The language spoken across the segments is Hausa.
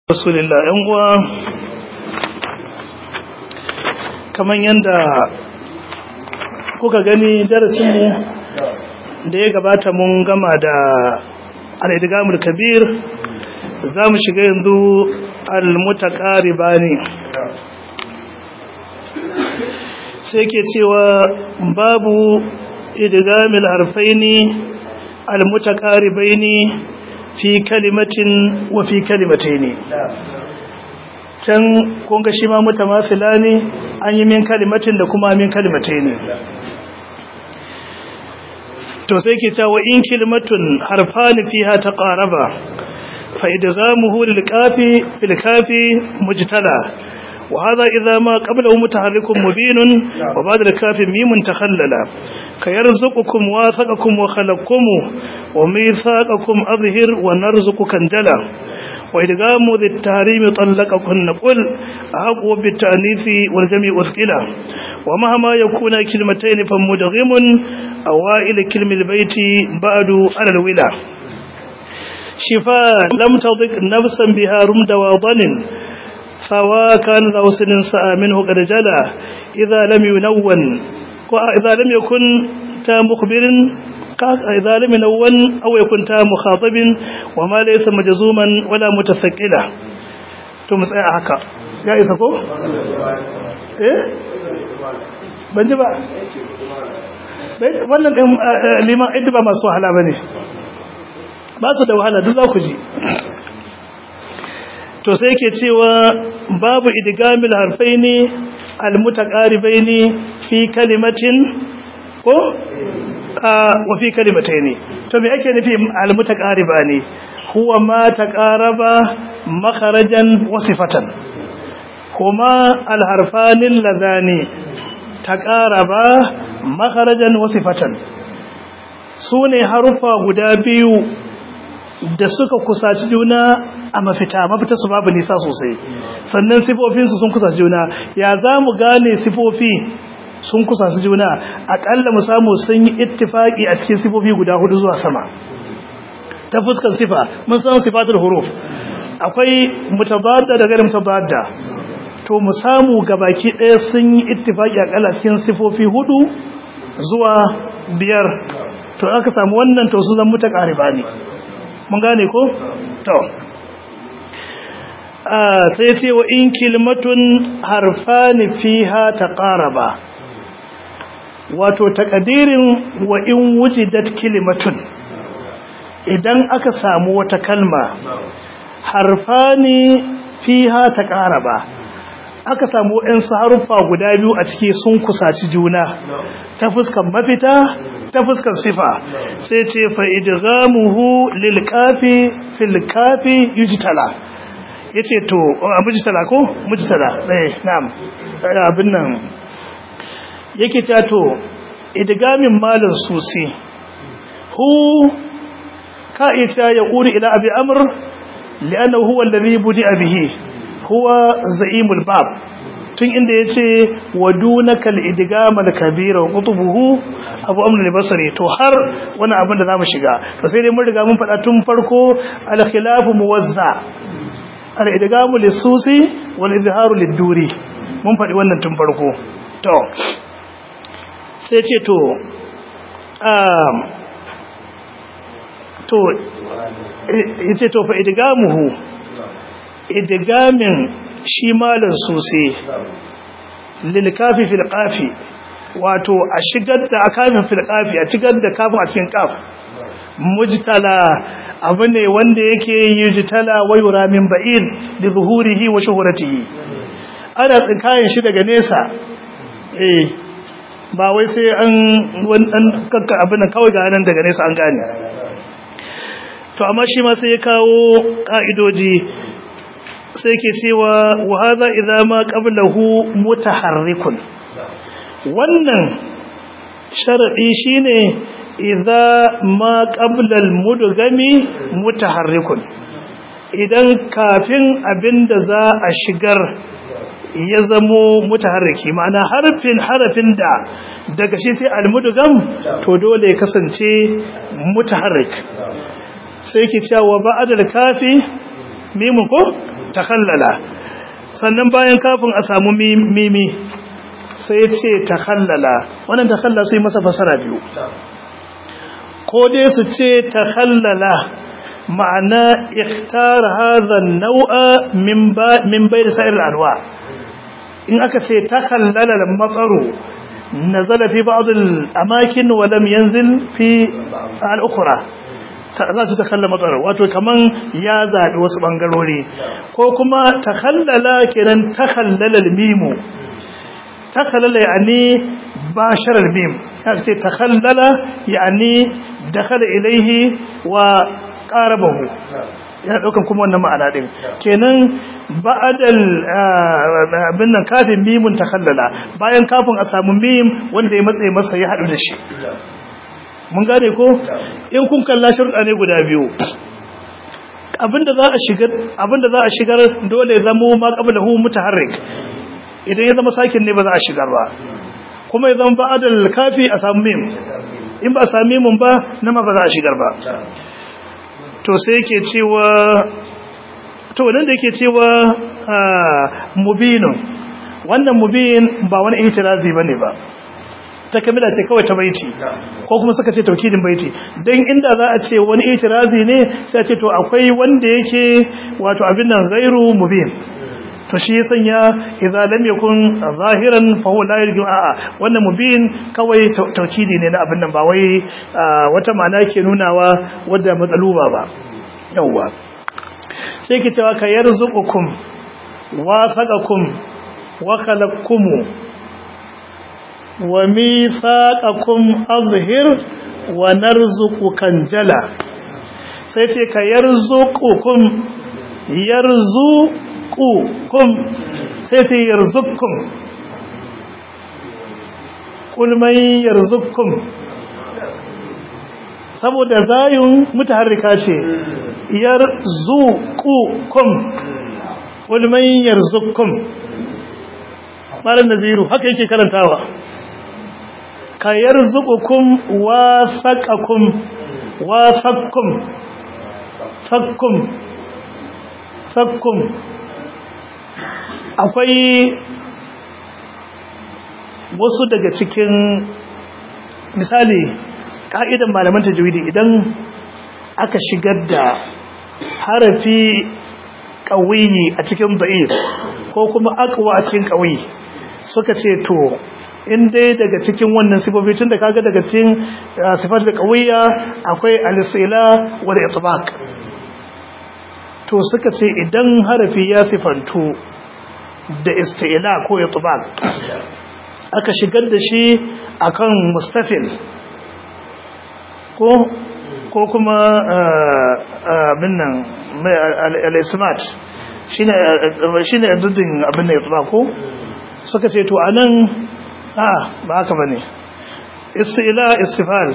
rasulillah yan uwa kamar yadda kuka gani darasinmu da ya gabata mun gama da al'idigamul kabir za mu shiga yanzu al-mutaƙariba ne sai ke cewa babu idigamil harfai ne al-mutaƙaribai ne fi kalimatin wa fi kalimatai ne can kunga shi ma mutamafila ne an yi min kalimatin da kuma min kalimatai ne to sai ke ta wa in kalimatun harfani fiha ta qaraba fa idghamuhu lil kafi fil kafi mujtala wa hadha idha ma qablahu mutaharrikun mubinun wa ba'da al kafi mimun takhallala kayarzuqukum wa thaqakum wa khalaqakum wa mithaqakum adhhir wa narzuqukum jala وإدغام ذي التحريم طلقكن قل أحق بالتأنيث والجميع أثقلا ومهما يكون كلمتين فمدغم أوائل كلم البيت بعد على الولا شفاء لم تضق نفسا بها رمد وضن فوا كان ذو سن سأى منه قد جلا إذا لم ينون إذا لم يكن كمخبر إذا لم ينون أو يكون تام مخاطب وما ليس مجزوما ولا متثقلا to mu tsaya haka ya isa ko eh ban ji ba wannan din liman idda ba masu wahala bane ba su da wahala duk za ku ji to sai yake cewa babu idgamil harfaini almutaqaribaini fi kalimatin ko wa fi kalimataini to me ake nufi almutaqariba ne huwa ma taqaraba makharajan wa sifatan kuma alharfani alladhani taqaraba makharajan wa sifatan sune harufa guda biyu da suka kusaci juna a mafita mafita su babu nisa sosai sannan sifofinsu sun kusaci juna ya za mu gane sifofi sun kusa su juna akalla mu samu sun yi ittifaki a cikin sifofi guda hudu zuwa sama ta fuskar sifa mun san sifatul huruf akwai mutabadda da gairu mutabadda to mu samu gabaki ɗaya sun yi ittifaki akalla cikin sifofi hudu zuwa biyar to aka samu wannan to su zan mutaqariba ne mun gane ko to sai ce wa in kilmatun harfani fiha taqaraba wato takadirin wa in wujidat kalimatun idan aka samu wata kalma harfani fiha taqaraba aka samu ɗan haruffa guda biyu a ciki sun kusaci juna ta fuskan mafita ta fuskan sifa sai ce fa idghamuhu lil kafi fil kafi yujtala yace to mujtala ko mujtala eh na'am abin nan yake tato idgamin malin susi hu ka ita ya quri ila abi amr li'annahu huwa alladhi budi'a bihi huwa za'imul bab tun inda yace wadunakal idgamal kabira qutubuhu abu amr al-basri to har wani abin da zamu shiga to sai dai mun riga mun faɗa tun farko al-khilafu muwazza al-idgamu lis-susi wal izharu lid-duri mun faɗi wannan tun farko to sai ce to to yace to fa idgamuhu idgamin shi malan sosai lil kafi fil qafi wato a shigar da kafin fil qafi a shigar da kafin a cikin qaf mujtala abu ne wanda yake yujtala wa yura min ba'id li zuhurihi wa shuhratihi ana tsinkayen shi daga nesa eh ba wai sai an wannan kakka abin kawai ga nan daga nesa an gane to amma shi ma sai ya kawo ka'idoji sai ke cewa wa hadha idza ma qablahu mutaharrikun wannan sharadi shine idza ma qabla al-mudgami mutaharrikun idan kafin abinda za a shigar ya zamo mutaharriki ma'ana harfin harafin da daga shi sai almudugam to dole ya kasance mutaharrik sai ki cewa ba'da kafi mimun ko takhallala sannan bayan kafin a samu mimi sai ce takhallala wannan takhallala sai masa fasara biyu ko dai su ce takhallala ma'ana ikhtar hadha an-naw'a min ba min bayn sa'ir al-anwa in aka ce takhallala al-mataru nazala fi ba'd al-amakin wa lam yanzil fi al-ukhra za ta takalla matsar wato kaman ya zaɓi wasu ɓangarori ko kuma takallala kenan takallala mimu takallala yani basharar mim ya ce takallala yani dakala ilaihi wa qarabahu yana daukan kuma wannan ma'ana din kenan ba'adal abin nan kafin mimun takallala bayan kafin a samu mim wanda ya matsaye masa ya hadu da shi mun gane ko in kun kalla shirɗa ne guda biyu abinda za a shigar abinda za a shigar dole ya zama ma qablahu mutaharrik idan ya zama sakin ne ba za a shigar ba kuma ya zama ba'adal kafi a samu mim in ba a sami mimun ba na ma ba za a shigar ba to sai yake cewa to wannan da yake cewa mubinun wannan mubin ba wani itirazi bane ba ta kamila ce kawai ta baiti ko kuma suka ce taukidin baiti don inda za a ce wani itirazi ne sai a ce to akwai wanda yake wato abin nan gairu mubin to shi ya sanya idza lam yakun zahiran fa huwa la yarju a'a wannan mubin kawai taukidi ne na abin nan ba wai wata ma'ana ke nunawa wadda matsaluba ba yawwa sai ki cewa ka yarzuqukum wa saqakum wa khalaqakum wa mithaqakum azhir wa narzuqukan jala sai ce ka yarzuqukum yarzuqukum sai ce yarzuqukum kul man yarzuqukum saboda zayun mutaharrika ce yarzuqukum kul man yarzuqukum malam naziru haka yake karantawa ka yarzuqukum wa faqakum wa faqkum faqkum faqkum akwai wasu daga cikin misali ka'idan malaman tajwidi idan aka shigar da harafi qawiyi a cikin da'if ko kuma aqwa a cikin qawiyi suka ce to in dai daga cikin wannan sifofi tun da kaga daga cikin sifat da kawiyya akwai al-sila wal itbaq to suka ce idan harafi ya sifantu da istila ko itbaq aka shigar da shi akan mustafil ko ko kuma abin nan al-ismat shine shine duddin abin nan itbaq ko suka ce to anan a ba haka bane istila istifal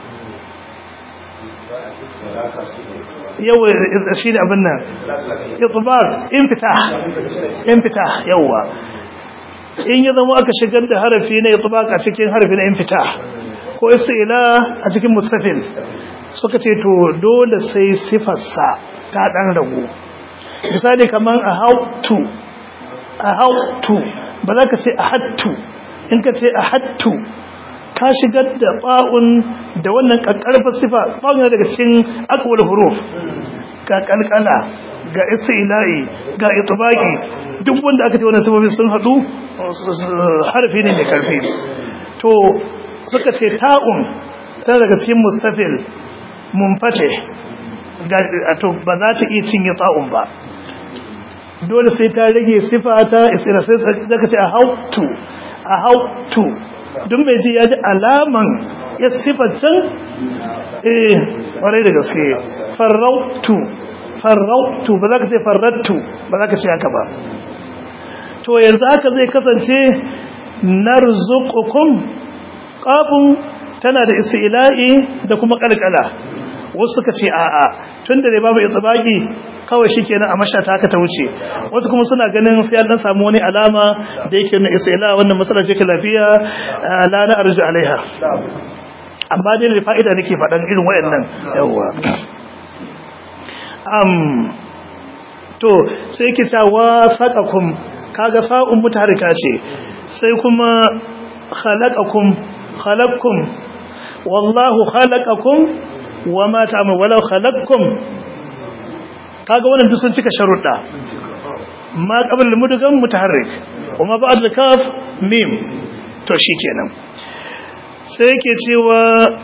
yawa shi ne abin nan itbar infitah infitah yawa in ya zama aka shigar da harafi na itbaq a cikin harafi na infitah ko istila a cikin mustafil suka ce to dole sai sifarsa ta dan ragu misali kaman a hautu a hautu ba za ka ce a hattu in ka ce a hattu ka shigar da ba'un da wannan ƙarƙarfar sifa ba'un daga cikin akwai huruf ga ƙalƙala ga ila'i ga itibaki duk wanda aka ce wannan sifofi sun haɗu harfi ne mai ƙarfi to suka ce ta'un tana daga cikin mustafil munfate to ba za ta iya cinye ta'un ba dole sai ta rage sifa ta isra sai zaka ce a hautu a hautu duk mai ji ya ji alaman ya sifatan eh warai da gaske farautu farautu ba za ka ce farrattu ba za ka ce haka ba to yanzu haka zai kasance narzuqukum qafun tana da isila'i da kuma kalkala wasu suka ce a'a tun da babu itsibaki kawai shi kenan a mashata haka ta wuce wasu kuma suna ganin sai an samu wani alama da yake nuna isra'ila wannan matsala ce lafiya la na arju alaiha amma dai da fa'ida nake faɗan irin wayannan yawa um to sai ki ta wafaqakum kaga fa'un mutaharrika ce sai kuma khalaqakum khalaqakum wallahu khalaqakum wama ta'mal walau khalaqakum kaga wannan duk sun cika sharuɗa ma qabla al-mudgham mutaharrik wama ba'd al-kaf mim to shikenan sai yake cewa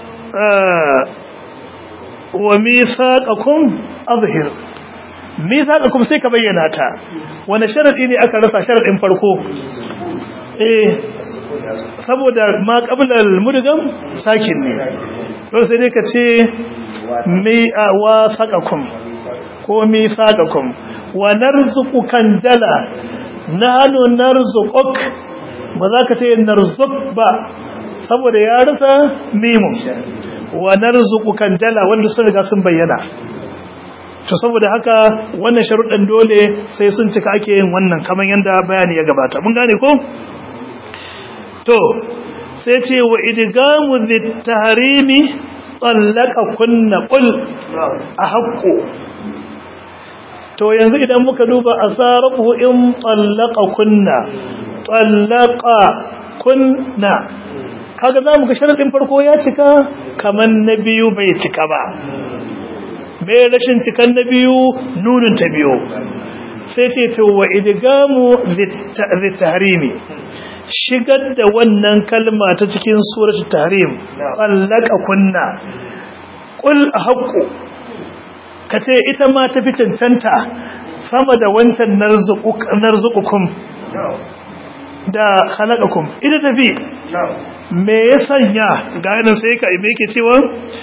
wa mithaqakum azhir mithaqakum sai ka bayyana ta wani sharadi ne aka rasa sharadin farko eh saboda ma qabla al-mudgham sakin ne to sai dai ka ce mi wa saqakum ko mithaqakum wa narzuqukan dala nahnu narzuquk ba za ka ce narzuq ba saboda ya rasa mimun wa narzuqukan dala wanda sun riga sun bayyana to saboda haka wannan sharuɗan dole sai sun cika ake yin wannan kamar yanda bayani ya gabata mun gane ko to sai ce wa idgamu tahrimi tsallaka kunna qul a haqqo to yanzu idan muka duba asarafu in tsallaka kunna tsallaka kunna kaga za mu ga sharadin farko ya cika kamar na biyu bai cika ba mai rashin cikan na biyu nunin ta biyu sai ce to wa idgamu litahrimi shigar da wannan kalma ta cikin suratul tahrim allaka kunna qul haqqu kace ita ma ta fi cancanta sama da wancan narzuqukum da khalaqakum ita tafi me ya sanya ga yanin sai ka me yake cewa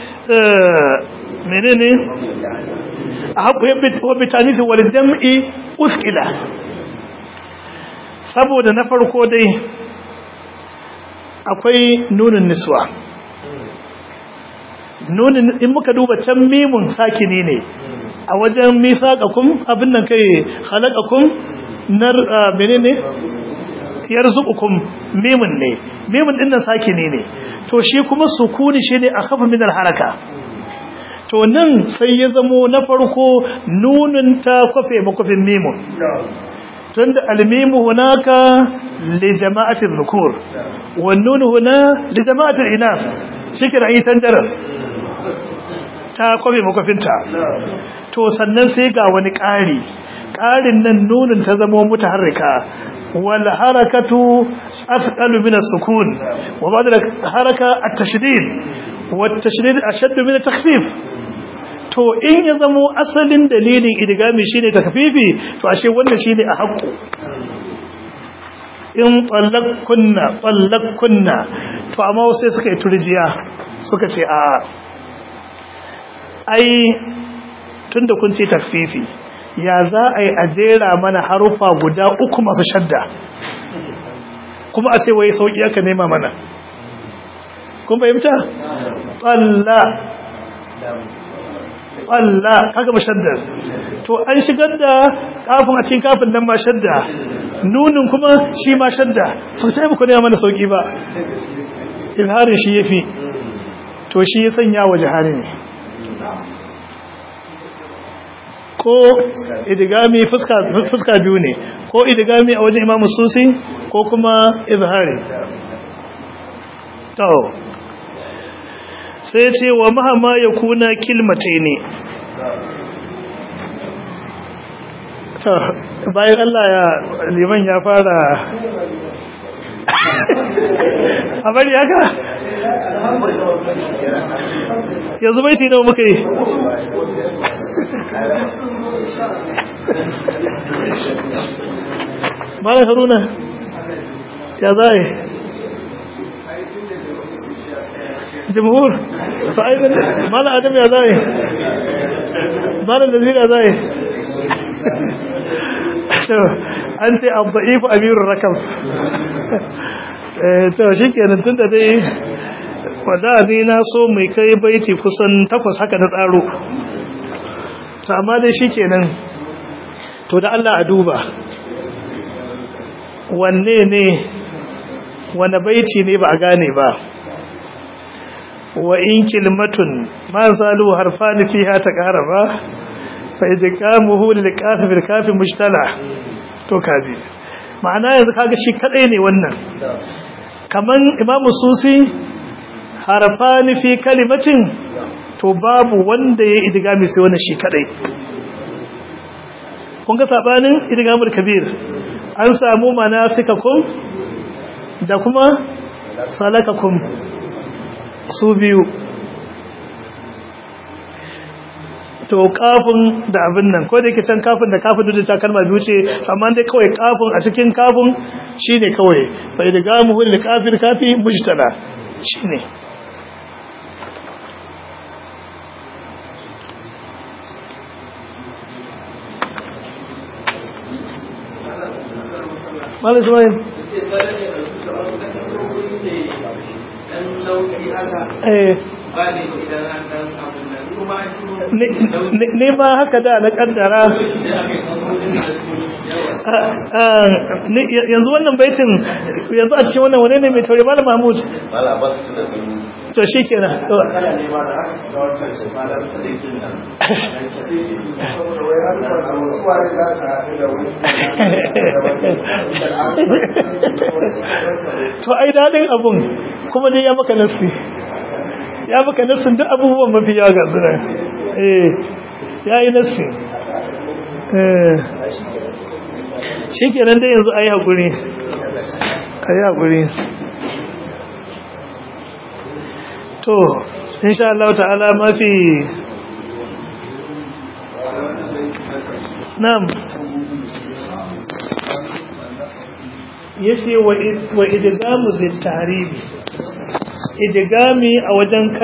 menene haqqu wa bitanifi wal jam'i uskila saboda na farko dai akwai nunin niswa nunin in muka duba can mimun sakini ne a wajen mithaqakum abin nan kai khalaqakum nar menene yarzuqukum mimun ne mimun din nan sakini ne to shi kuma sukuni shine akhafu min haraka to nan sai ya zamo na farko nunin ta kwafe makwafin mimun tunda almimu hunaka li jama'ati dhukur wan nun huna li jama'ati inath shikira yi tandaras ta kwabe makwafinta to sannan sai ga wani ƙari ƙarin nan nunin ta zama mutaharrika wal harakatu athqalu min as-sukun wa ba'da haraka at-tashdid wa at-tashdid ashaddu min at-takhfif to in ya zamo asalin dalilin idgami shine takfifi to ashe wannan shine a haƙƙo in tsallakunna tsallakunna to amma sai suka yi turjiya suka ce a ai tunda kun ce takfifi ya za a yi ajera mana harufa guda uku masu shadda kuma a ce wai sauƙi aka nema mana kun fahimta tsalla tsalla kaga mashaddar to an shigar da kafin a cikin kafin nan ma shadda nunin kuma shi ma shadda su ta yi ne mana sauki ba ilharin shi ya fi to shi ya sanya wa jihari ne ko idigami fuska biyu ne ko idigami a wajen imamu susi ko kuma izhari to sai ce wa mahama ya kuna kilmatai ne bayan Allah ya liman ya fara a bari haka yanzu bai nawa muka yi mara haruna ya zai jimhur fa'aidan mala adam ya zai mala nazir ya zai an ce abda'ifu amirun rakam to shi kenan tun da dai wadda ni na so mai kai baiti kusan takwas haka na tsaro to amma dai shi kenan to da Allah a duba wanne ne wane baiti ne ba a gane ba wa in kilmatun ma zalu harfani fiha taqaraba fa idgamuhu lil kafi bil kafi mushtala to kaji ma'ana yanzu kaga shi kadai ne wannan kaman imamu susi harfani fi kalimatin to babu wanda ya idgami sai wannan shi kadai kun ga sabanin idgamul kabir an samu manasikakum da kuma salakakum su biyu to kafin da abin nan ko da yake can kafin da kafin da ta kalma biyu ce amma dai kawai kafin a cikin kafin shine kawai fa idgamu lil kafir kafi mujtala shine Malam Ismail eh ne ba haka da na kaddara yanzu wannan baitin yanzu a cikin wannan wane ne mai tauri malam mahmud to shi kenan to ai daɗin abun kuma dai ya maka nasi ya maka nassin duk abubuwan mafi yawa ga suna eh ya yi nassi shi kenan dai yanzu a yi haƙuri a yi haƙuri to insha Allah ta'ala mafi nam ya ce wa idgamu zai tarihi idigami a wajen kan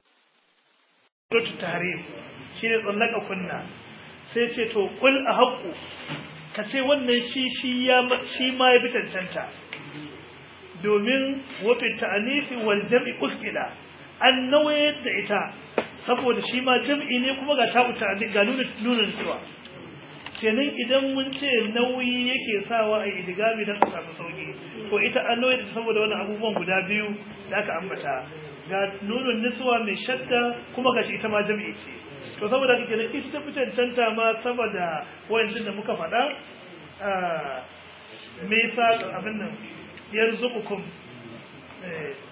tahrim shine tsallaka kunna sai ce to kul a haƙu ka ce wannan shi shi ya shi ma ya bi cancanta domin wafin ta'anifi wal jam'i uskila an nawaye da ita saboda shi ma jam'i ne kuma ga ta'u ta'ani ga nuna nunan cewa kenan idan mun ce nauyi yake sawa a idigami don a samu sauki to ita an nauyi saboda wani abubuwan guda biyu da aka ambata ga nunun nisuwa mai shadda kuma ga shi ita ma jam'i ce to saboda haka kenan ita ta fi cancanta ma saboda wayancin da muka faɗa me yasa abin nan yarzuqukum eh